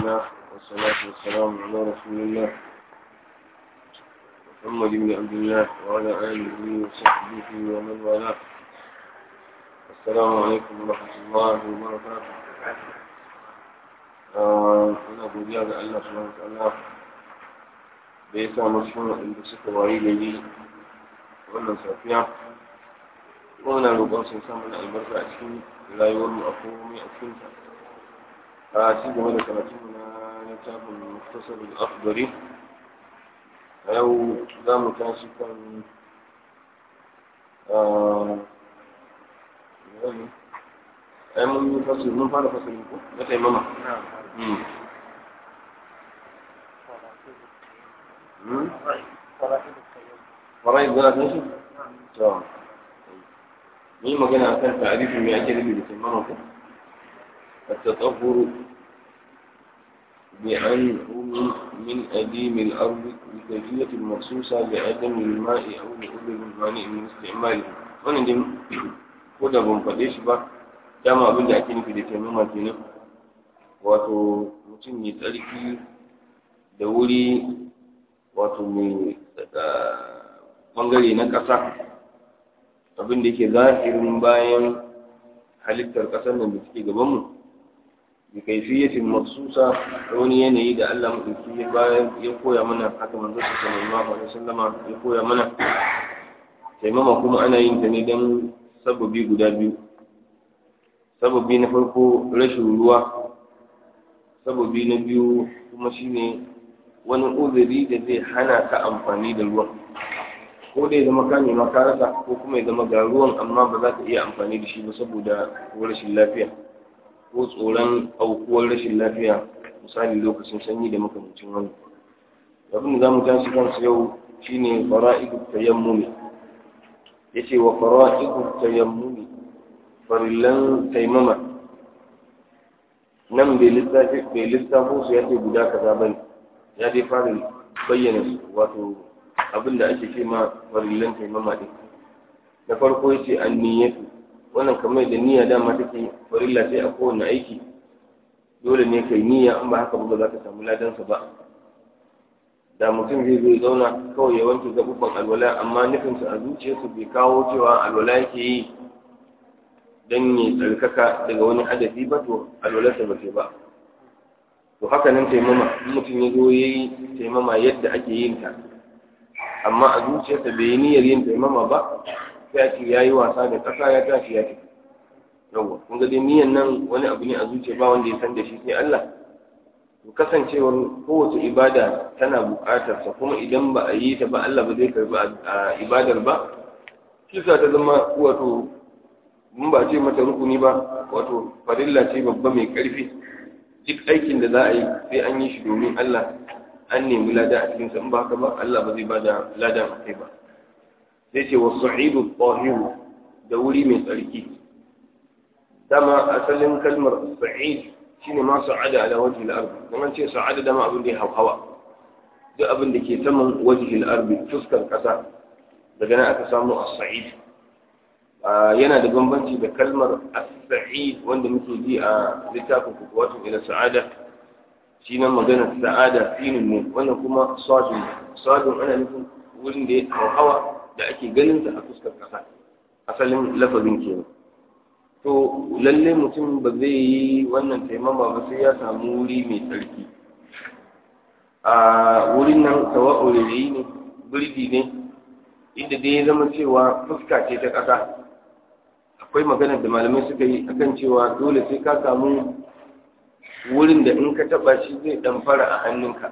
الله والصلاة والسلام على رسول الله محمد بن عبد الله وعلى آله وصحبه ومن والاه السلام عليكم ورحمة الله وبركاته ina godiya ga Allah subhanahu wa ta'ala da ya sa masu waɗanda suka wayi gari wannan safiya muna roƙon sun samu na albarka a cikin rayuwar mu a komai a cikin ta a ci gaba da karatu na littafin muktasar al-akhdari a yau za mu tashi kan ai mun yi fasiri mun fara fasiri ko na taimama فرائض ولا تنسى تمام مين magana akan ta'arifin me ake nufi da taimama ko التطهر بعنهم من أديم الأرض بكيفية مخصوصة لعدم الماء أو لعذر المانع من استعماله wannan dai ko da ban faɗe shi ba dama abin da ake nufi da taimama kenan wato mutum mai tsarki da wuri wato mai bangare na ƙasa abin da ke zahirin bayan halittar ƙasar nan da suke gabanmu da kaifiyatin maksusa da wani yanayi da Allah maɗauki ya bayan ya koya mana haka manzo sallallahu alaihi wasallama ya koya mana taimama kuma ana yin ta ne don sababi guda biyu sababi na farko rashin ruwa sababi na biyu kuma shine wani uzuri da zai hana ka amfani da ruwan ko dai zama ka nema ka rasa ko kuma ya zama ga ruwan amma ba za ka iya amfani da shi ba saboda rashin lafiya ko tsoron aukuwar rashin lafiya misali lokacin sanyi da makamancin wani abin da za mu tashi kansu yau shine fara'idu tayammumi yace wa fara'idu tayammumi farillan taimama nan bai lissafi bai lissafo su yace guda kaza bane ya dai fara bayyana su wato abin da ake ce ma farillan taimama din na farko yace anniyatu wannan kamar da niyya dama take farilla sai a kowane aiki dole ne kai niyya in ba haka ba za ka samu ladansa ba da mutum zai zo zauna kawai ya wanke gabubban alwala amma nufinsa a zuciyarsa bai kawo cewa alwala yake yi don ya tsarkaka daga wani hadafi ba to alwalarsa ba ce ba to haka nan taimama in mutum ya zo ya yi taimama yadda ake yin ta amma a zuciyarsa bai yi niyyar yin taimama ba sai ce ya yi wasa da ƙasa ya tashi ya tafi yawwa kun ga dai niyyar nan wani abu ne a zuciya ba wanda ya san da shi sai Allah to kasancewar kowace ibada tana buƙatar sa kuma idan ba a yi ta ba Allah ba zai karbi a ibadar ba kisa ta zama wato mun ba ce mata rukuni ba wato farilla ce babba mai ƙarfi duk aikin da za a yi sai an yi shi domin Allah an nemi lada a cikinsa in ba haka ba Allah ba zai bada lada a kai ba sai ce wa sa'idu tahiru da wuri mai tsarki dama asalin kalmar sa'id shine ma sa'ada ala wajhi al-ard kuma ce sa'ada dama abin da ya hawa duk abin da ke saman wajhi al-ard fuskar kasa daga nan aka samu as-sa'id yana da bambanci da kalmar as-sa'id wanda muke ji a littafin kuwatu ila sa'ada shi nan maganar sa'ada sinin ne wannan kuma sadun sadun ana nufin wurin da ya hawa da ake ganin sa a fuskar kasa asalin lafazin kenan to lalle mutum ba zai yi wannan taimama ba sai ya samu wuri mai tsarki a wurin nan sawa'u rayi ne birgi ne inda dai ya zama cewa fuska ce ta ƙasa akwai maganar da malamai suka yi akan cewa dole sai ka samu wurin da in ka taɓa shi zai ɗan fara a hannunka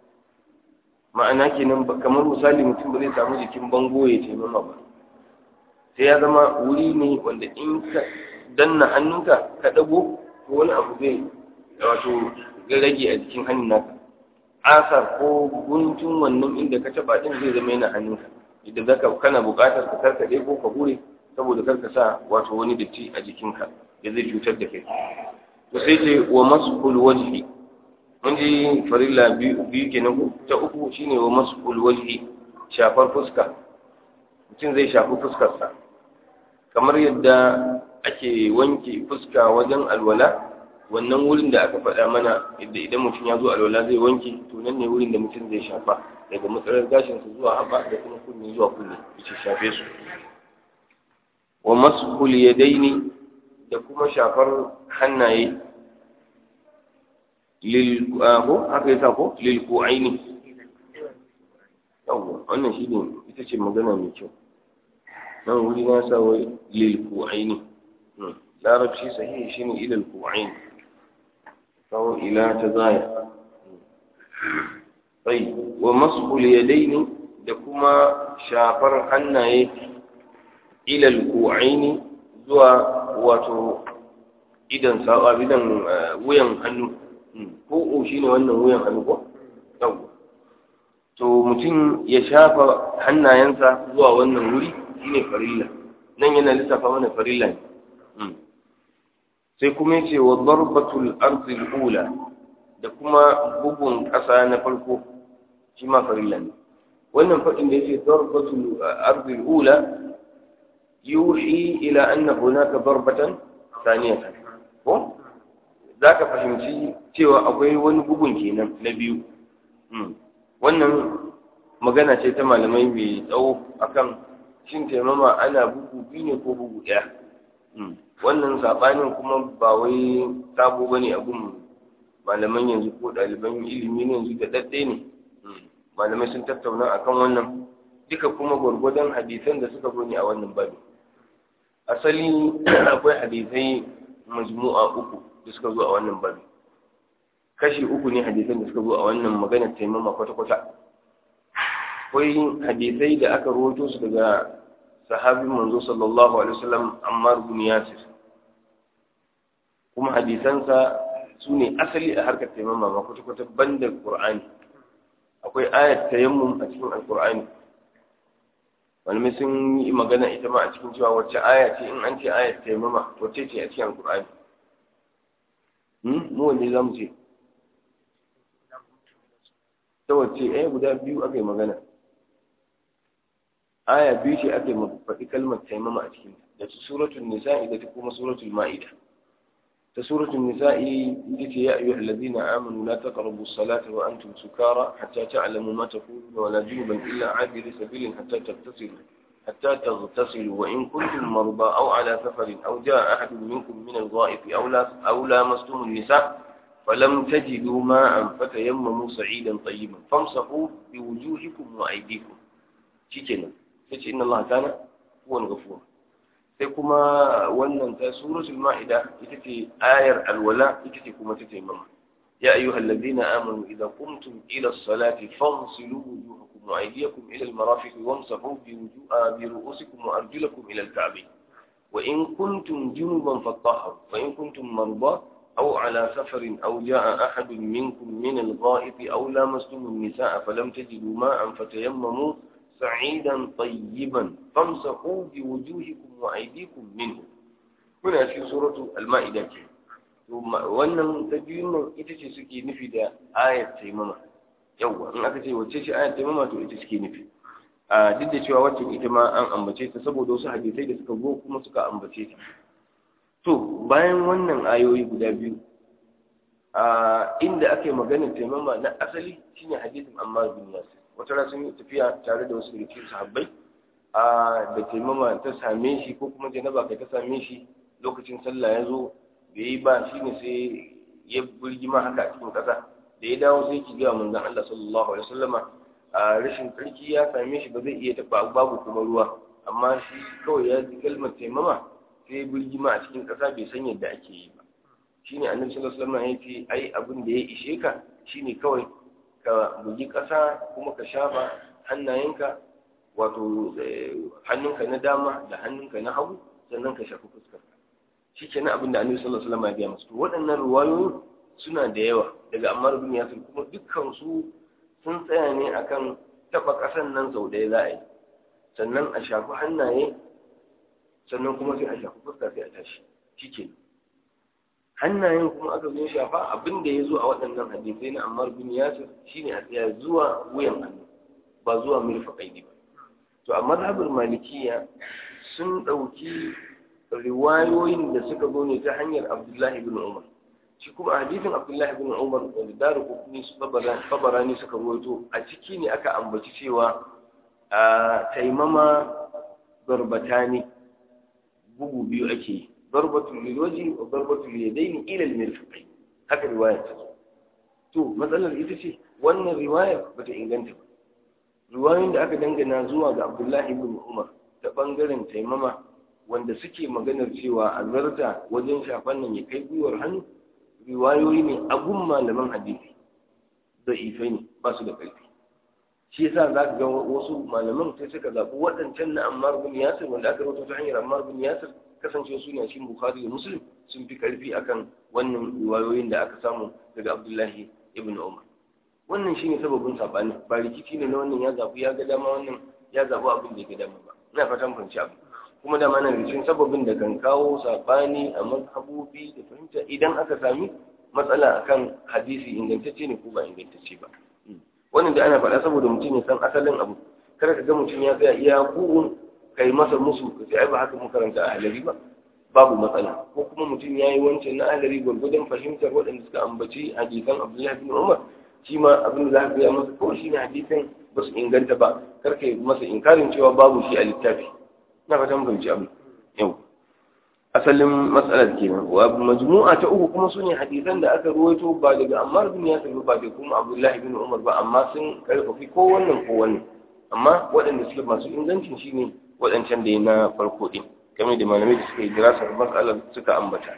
ma'ana kenan kamar misali mutum ba zai samu jikin bango ya taimama ba sai ya zama wuri ne wanda in ka danna hannunka ka dago to wani abu zai wato rage a jikin hannun naka asar ko guntun wannan inda ka taba din zai zama yana hannunka idan zaka kana buƙatar ka karkade ko ka hure saboda karka sa wato wani datti a jikinka da zai cutar da kai to sai ce wa masqul wajhi mun ji farilla biyu kenan ko ta uku shine wa masqul wajhi shafar fuska mutum zai shafi fuskarsa kamar yadda ake wanke fuska wajen alwala wannan wurin da aka faɗa mana yadda idan mutum ya zo alwala zai wanke to nan ne wurin da mutum zai shafa daga matsalar gashinsa zuwa haɓa da kuma kunne zuwa kunne ya shafe su wa mashul yadaini da kuma shafar hannaye lil ko haka yasa ko lil ku'aini yawwa wannan shine ita ce magana mai kyau nan wuri na sa wai lil ku'aini larabci sahihi shine ila al ku'aini kawo ila ta zaya sai wa mashul yadaini da kuma shafar hannaye ila al ku'aini zuwa wato idan sa'a idan wuyan hannu ko shine wannan wuyan hannu ko yawwa to mutum ya shafa hannayensa zuwa wannan wuri shine farilla nan yana lissafa mana farilla ne sai kuma yace wa darbatul ardi ula da kuma bugun ƙasa na farko shi ma farilla ne wannan faɗin da yace darbatul ardi ula yuhi ila anna hunaka darbatan thaniyatan ko zaka fahimci cewa akwai wani bugun kenan na biyu wannan magana ce ta malamai mai tsawo akan shin taimama ana bugu biyu ne ko bugu ɗaya wannan saɓanin kuma ba wai sabo bane a gun malaman yanzu ko ɗaliban ilimi ne yanzu da ɗaɗɗe ne malamai sun tattauna akan wannan duka kuma gwargwadon hadisan da suka zo ne a wannan babi asali akwai hadisai majmu'a uku da suka zo a wannan babi kashi uku ne hadisan da suka zo a wannan maganar taimama kwata-kwata akwai hadisai da aka rawaito su daga sahabin manzo sallallahu alaihi wasallam Ammar bin Yasir kuma hadisansa su ne asali a harkar taimama ma kwata-kwata banda Qur'ani akwai ayat tayammum a cikin Al-Qur'ani malamai sun yi magana ita ma a cikin cewa wacce aya ce in an ce ayat tayammama wacce ce a cikin Al-Qur'ani mu wanne za mu ce ta wacce ɗaya guda biyu aka yi magana aya biyu ce aka yi faɗi kalmar taimama a cikin da ta suratul nisa'i da ta kuma suratul ma'ida ta suratul nisa'i ita ce ya ayyuhal ladina amanu la taqrabu as-salata wa antum sukara hatta ta'lamu ma taquluna wa la junuban illa 'abiri sabilin hatta tattasilu حتى تغتسلوا وإن كنتم مرضى أو على سفر أو جاء أحد منكم من الغائط أو, لا أو لامستم النساء فلم تجدوا ماء فتيمموا سعيدا طيبا فامسحوا بوجوهكم وأيديكم شكرا sai inna Allah kana huwan ghafur sai kuma wannan ta suratul maida ita ce ayar alwala ita ce kuma ta taimama ya ayyuhal ladina amanu idza qumtum ila as-salati faghsilu wujuhakum wa aydiyakum ila al-marafiq wamsahu bi wujuha bi ru'usikum wa arjulakum ila al-ka'bayn wa in kuntum junuban fatahharu wa in kuntum marda أو على سفر أو جاء أحد منكم من الغائط أو لامستم النساء فلم تجدوا ماء فتيمموا سعيدا طيبا فامسحوا بوجوهكم وأيديكم منه هنا في سورة المائدة wannan ta biyun nan ita ce suke nufi da ayat taimama yawwa in aka ce wacce ce ayat taimama to ita suke nufi a duk da cewa wacce ita ma an ambace ta saboda wasu hadisai da suka zo kuma suka ambace ta to bayan wannan ayoyi guda biyu a inda ake maganar taimama na asali shine hadisin Ammar bin Yasir wata rana sun yi tafiya tare da wasu rikin sahabbai a da taimama ta same shi ko kuma janaba kai ta same shi lokacin sallah ya zo bai yi ba shine sai ya burgima haka a cikin ƙasa da ya dawo sai ki gaya manzon Allah sallallahu alaihi wasallama a rashin tsarki ya same shi ba zai iya taɓa babu kuma ruwa amma shi kawai ya ji kalmar taimama sai birgima a cikin ƙasa bai san yadda ake yi ba shine annabi sallallahu alaihi wasallam ya ce ai abin da ya ishe ka shine kawai ka bugi ƙasa kuma ka shafa hannayenka wato hannunka na dama da hannunka na hagu sannan ka shafi fuskarka shi ke abin da annabi sallallahu alaihi wasallam ya gaya masu to waɗannan ruwayoyi suna da yawa daga ammar bin yasir kuma dukkan su sun tsaya ne akan taɓa ƙasan nan sau ɗaya za a yi sannan a shafi hannaye sannan kuma sai a shafi fuska sai a tashi shike hannayen kuma aka zo shafa abin da ya zo a waɗannan hadisai na Ammar bin Yasir shine a tsaya zuwa wuyan hannu ba zuwa mirfaƙai ba to a mazhabar malikiya sun ɗauki riwayoyin da suka zo ne ta hanyar Abdullahi bin Umar shi kuma hadisin abdullahi bin umar wanda daru kufni su babarani suka ruwaito a ciki ne aka ambaci cewa a taimama barbatani bugu biyu ake yi barbatul liloji wa barbatul yadaini ila al-mirfaqai haka riwaya ta to matsalar ita ce wannan riwayar bata inganta ba riwayoyin da aka dangana zuwa ga abdullahi bin umar ta bangaren taimama wanda suke maganar cewa a zarta wajen shafan nan ya kai gwiwar hannu riwayoyi ne abun malaman hadisi da ifai ne ba su da ƙarfi shi yasa za ka ga wasu malaman sai suka zaɓi waɗancan na ammar bin yasir wanda aka rubuta ta hanyar ammar bin yasir kasance su ne a cikin bukhari da muslim sun fi ƙarfi akan wannan riwayoyin da aka samu daga abdullahi ibn umar wannan shine sababin sabani ba rikici ne na wannan ya zaɓi ya ga dama wannan ya zaɓi abin da ya ga dama ba ina fatan fahimci abu kuma da mana rikicin sababin da kan kawo sabani a mazhabobi da fahimta idan aka sami matsala akan hadisi ingantacce ne ko ba ingantacce ba wannan da ana faɗa saboda mutum ya san asalin abu kada ka ga mutum ya tsaya iya ku'un kai masa musu ka ce ai ba haka mun karanta a halari ba babu matsala ko kuma mutum ya yi wancan na ahalari gwargwadon fahimtar waɗanda suka ambaci hadisan abdullahi bin umar shi ma abin da za ka gaya masa kawai shi ne hadisan ba su inganta ba kar ka yi masa inkarin cewa babu shi a littafi na fatan fahimci abu yau asalin matsalar kenan wa majmu'a ta uku kuma sune hadisan da aka ruwaito ba daga Ammar bin Yasir ba da kuma Abdullahi bin Umar ba amma sun karfafi ko wannan ko wannan amma waɗanda suke masu ingancin shine waɗancan da na farko din kamar da malamai da suka yi dirasar matsalar suka ambata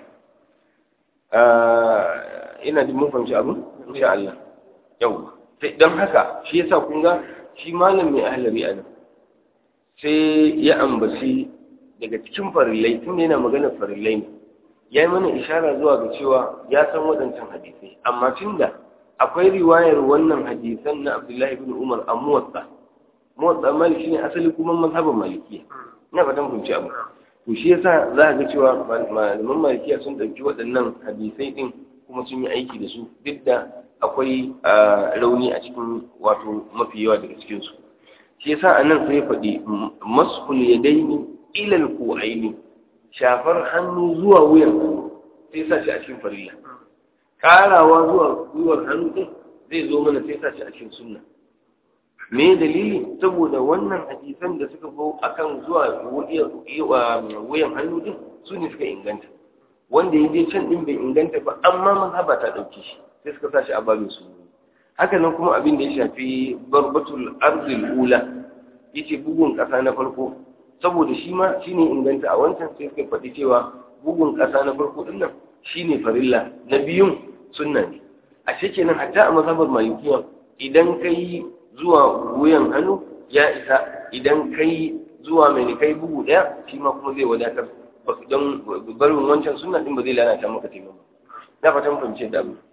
ina da mun fahimci abu insha Allah yau don haka shi yasa kun ga shi malam mai ahlari a nan sai ya ambaci daga cikin farillai tun yana magana farillai ne ya yi mana ishara zuwa ga cewa ya san waɗancan hadisai amma tun da akwai riwayar wannan hadisan na abdullahi bin umar a muwatsa muwatsa maliki ne asali kuma mazhabin malikiya ina fatan kunci abu to shi yasa za ga cewa malaman malikiya sun ɗauki waɗannan hadisai ɗin kuma sun yi aiki da su duk da akwai rauni a cikin wato mafi yawa daga cikinsu shi yasa a nan sai faɗi masul yadaini ilal ku'aini shafar hannu zuwa wuyan hannu sai sa shi a cikin farilla karawa zuwa gwiwar hannu din zai zo mana sai sa shi a cikin sunna me dalili saboda wannan hadisan da suka zo akan zuwa wuyan hannu din su ne suka inganta wanda ya je can din bai inganta ba amma mazhaba ta dauke shi sai suka sa shi a babin su haka nan kuma abin da ya shafi barbatul arzil ula yace bugun kasa na farko saboda shi ma shine inganta a wancan sai suka faɗi cewa bugun kasa na farko din nan shine farilla na biyun sunna ne a kenan hatta a mazhabar malikiya idan kai zuwa wuyan hannu ya isa idan kai zuwa mai kai bugu daya shi ma kuma zai wadatar don barin wancan sunna din ba zai lalata maka taimako na fatan fahimce da abu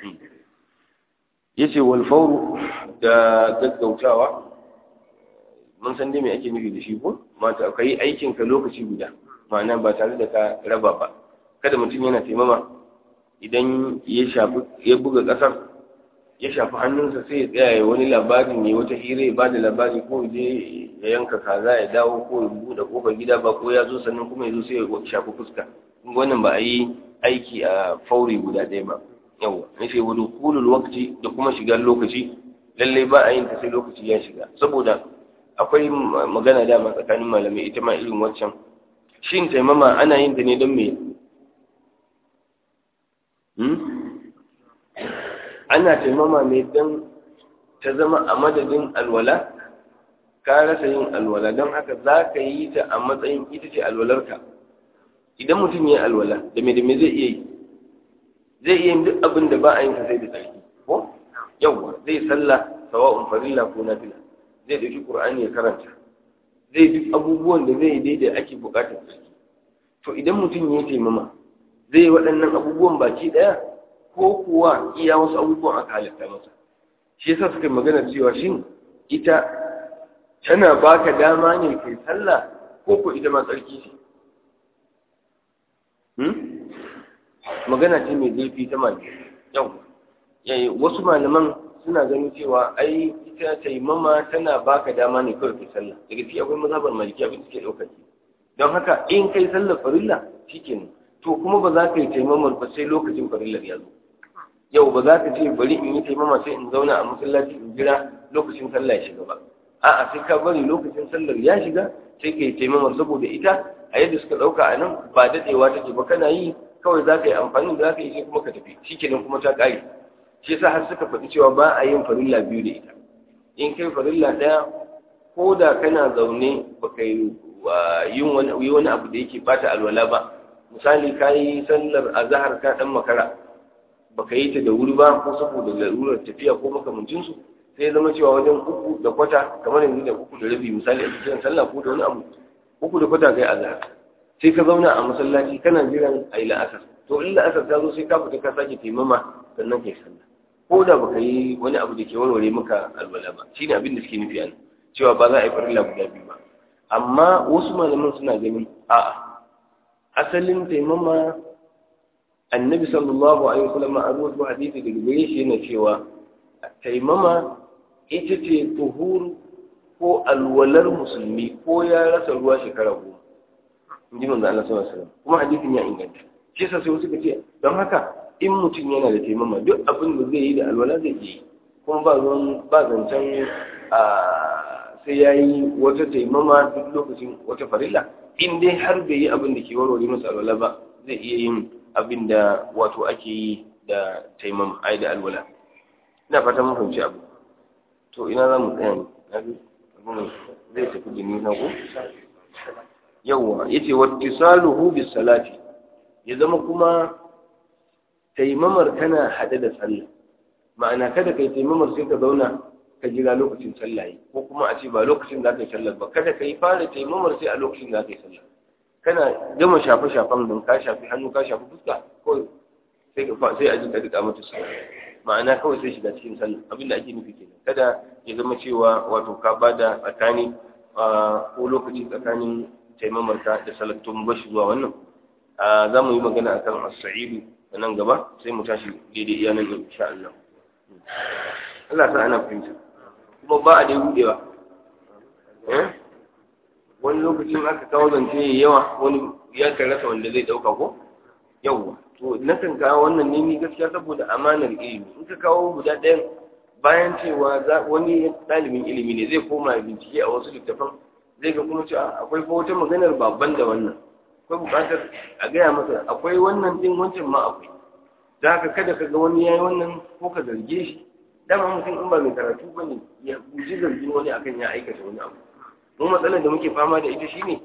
yace wal fawru da gaggautawa mun san dai me ake nufi da shi ko mata kai aikin ka lokaci guda ma'ana ba tare da ka raba ba kada mutum yana taimama idan ya shafi ya buga kasar ya shafi hannunsa sai ya tsaya ya wani labari ne wata hira ya ba da labari ko je ya yanka kaza ya dawo ko ya buɗe kofar gida ba ko ya zo sannan kuma ya zo sai ya shafi fuska wannan ba a yi aiki a fauri guda ɗaya ba yawa nufi wa dukulul waqti da kuma shigar lokaci lalle ba a yin ta sai lokaci ya shiga saboda akwai magana dama tsakanin malamai ita ma irin waccan shin taimama ana yin ta ne don me ana taimama ne don ta zama a madadin alwala ka rasa yin alwala don haka za ka yi ta a matsayin ita ce alwalarka idan mutum ya alwala da me da me zai iya yi zai iya yin duk abin da ba a yin sa sai da tsarki ko yawwa zai sallah sawa'un farilla ko nafila zai dauki qur'ani ya karanta zai duk abubuwan da zai daidai ake bukatar tsarki to idan mutum ya taimama zai waɗannan abubuwan baki ɗaya ko kuwa iya wasu abubuwan aka halitta masa shi yasa suka magana cewa shin ita tana baka dama ne kai sallah ko ko ita ma tsarki ce magana ce mai zurfi ta mali yau wasu malaman suna ganin cewa ai ita taimama tana baka dama ne kawai kai sallah daga ciki akwai mazhabar maliki abin da suke ɗaukar don haka in kai sallar farilla shikenan to kuma ba za ka yi taimamar ba sai lokacin farillar ya zo yau ba za ka ce bari in yi taimama sai in zauna a masallaci in jira lokacin sallah ya shiga ba a'a sai ka bari lokacin sallar ya shiga sai ka yi taimamar saboda ita a yadda suka ɗauka a nan ba daɗewa take ba kana yi kawai za ka yi amfani da za ka yi sai kuma ka tafi shikenan kuma ta ƙare shi yasa har suka faɗi cewa ba a yin farilla biyu da ita in kai farilla ɗaya ko da kana zaune ba ka yi wani abu da yake bata alwala ba misali ka yi sallar azahar ka ɗan makara ba ka yi ta da wuri ba ko saboda larurar tafiya ko makamancinsu sai zama cewa wajen uku da kwata kamar yanzu da uku da rabi misali a cikin sallah ko da wani abu uku da kwata kai azahar sai ka zauna a masallaci kana jiran a yi la'asar to in la'asar ta zo sai ka fita ka sake taimama sannan kai sallah ko da baka yi wani abu da ke warware maka alwala ba shine abin da suke nufi a cewa ba za a yi farilla guda biyu ba amma wasu malaman suna ganin a'a asalin taimama annabi sallallahu alaihi wasallam a rubutu hadisi daga gare shi yana cewa taimama ita ce tuhuru ko alwalar musulmi ko ya rasa ruwa shekara goma in ji manzo Allah sallallahu alaihi wasallam kuma hadisin ya inganta shi yasa sai wasu ka ce don haka in mutum yana da taimama duk abin da zai yi da alwala zai yi kuma ba zuwan ba zancen a sai ya yi wata taimama duk lokacin wata farilla in dai har bai yi abin da ke warware masa alwala ba zai iya yin abin da wato ake yi da taimama ai da alwala ina fata mun fahimci abu to ina za mu tsaya ne zai tafi da nisa ko yawwa yace wattisaluhu bis salati ya zama kuma taimamar tana hade da sallah ma'ana kada kai taimamar sai ka zauna ka jira lokacin sallah ko kuma a ce ba lokacin da ka yi sallah ba kada ka yi fara taimamar sai a lokacin da ka yi sallah kana gama shafe shafan don ka shafi hannu ka shafi fuska ko sai ka sai a jika duka mata sallah ma'ana kawai sai shiga cikin sallah abinda ake nufi kenan kada ya zama cewa wato ka bada tsakani ko lokaci tsakanin taimamar ka da salat to mu bashi zuwa wannan za mu yi magana akan as-sa'idu nan gaba sai mu tashi daidai iya nan insha Allah Allah sa ana fahimta kuma ba a dai budewa wani lokacin aka kawo zance ya yawa wani ya kan rasa wanda zai dauka ko yawwa to na kan kawo wannan ne ni gaskiya saboda amanar ilimi in ka kawo guda ɗayan bayan cewa wani ɗalibin ilimi ne zai koma bincike a wasu littafan zai ga kuma cewa akwai fa wata maganar babban da wannan akwai buƙatar a gaya masa akwai wannan din wancan ma akwai da haka kada ka ga wani yayi wannan ko ka zarge shi dama mutum in ba mai karatu ba ne ya guji zargin wani akan ya aikata wani abu mu matsalar da muke fama da ita shine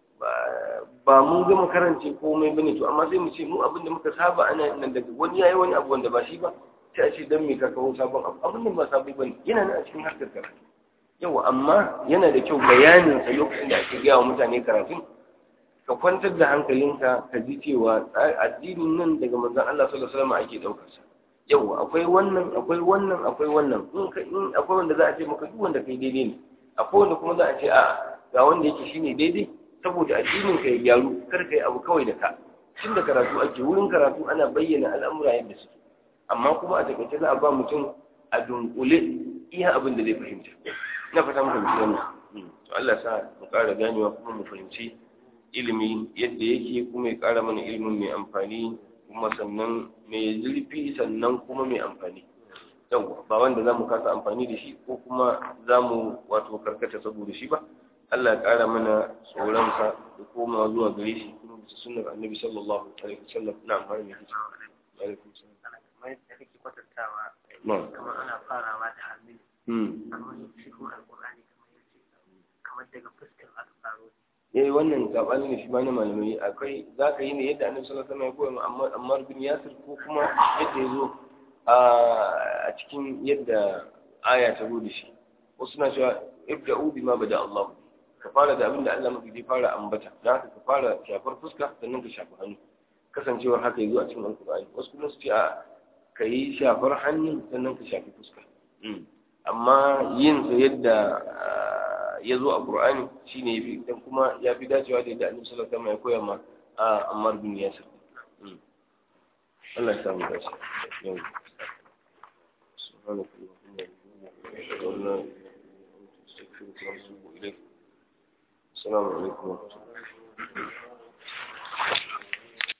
ba mun gama karance komai bane to amma sai mu ce mu abin da muka saba ana nan daga wani yayi wani abu wanda ba shi ba sai a ce dan me ka kawo sabon abu abin da ba sabai bane yana nan a cikin harkar karatu yawa amma yana da kyau bayanin sa lokacin da ake gaya wa mutane karatun ka kwantar da hankalinka ka ji cewa addinin nan daga manzon Allah sallallahu alaihi wasallam ake daukar sa yawa akwai wannan akwai wannan akwai wannan in ka in akwai wanda za a ce maka duk wanda kai daidai ne akwai wanda kuma za a ce a ga wanda yake shine daidai saboda addinin ka ya gyaru kar ka yi abu kawai da ka tun da karatu ake wurin karatu ana bayyana al'amura yadda suke amma kuma a takaice za a ba mutum a dunkule iya abin da zai fahimta ina fata mu fahimci wannan to Allah sa mu ƙara ganewa kuma mu fahimci ilimi yadda yake kuma ya ƙara mana ilimin mai amfani kuma sannan mai zurfi sannan kuma mai amfani yawwa ba wanda za mu kasa amfani da shi ko kuma za mu wato karkata saboda shi ba Allah ya ƙara mana tsoronsa da koma zuwa gare shi kuma bisa sunnar annabi sallallahu alaihi wasallam na amfani da shi alaikum salam kamar yadda kake kwatantawa na'am kamar ana farawa da hamil hmm amma yin cikin alƙur'ani kamar yace kamar daga fuskar aka faro eh wannan sabani ne shi ma na malamai akwai zaka yi ne yadda annabi sallallahu alaihi wasallam ya koya ma Ammar Ammar bin Yasir ko kuma yadda ya zo a cikin yadda aya ta zo da shi wasu na cewa ibda'u bima bada Allah ka fara da abin da Allah mafi zai fara ambata don haka ka fara shafar fuska sannan ka shafi hannu kasancewar haka yazo a cikin alkur'ani wasu kuma su ce a ka yi shafar hannu sannan ka shafi fuska amma yin sa yadda ya zo a qur'ani shine yafi dan kuma ya fi dacewa da yadda annabi sallallahu alaihi wasallam ya koya ma Ammar bin Yasir Allah ya samu dace yau سبحانك اللهم وبحمدك اشهد ان لا اله الا انت استغفرك واتوب اليك السلام عليكم ورحمه الله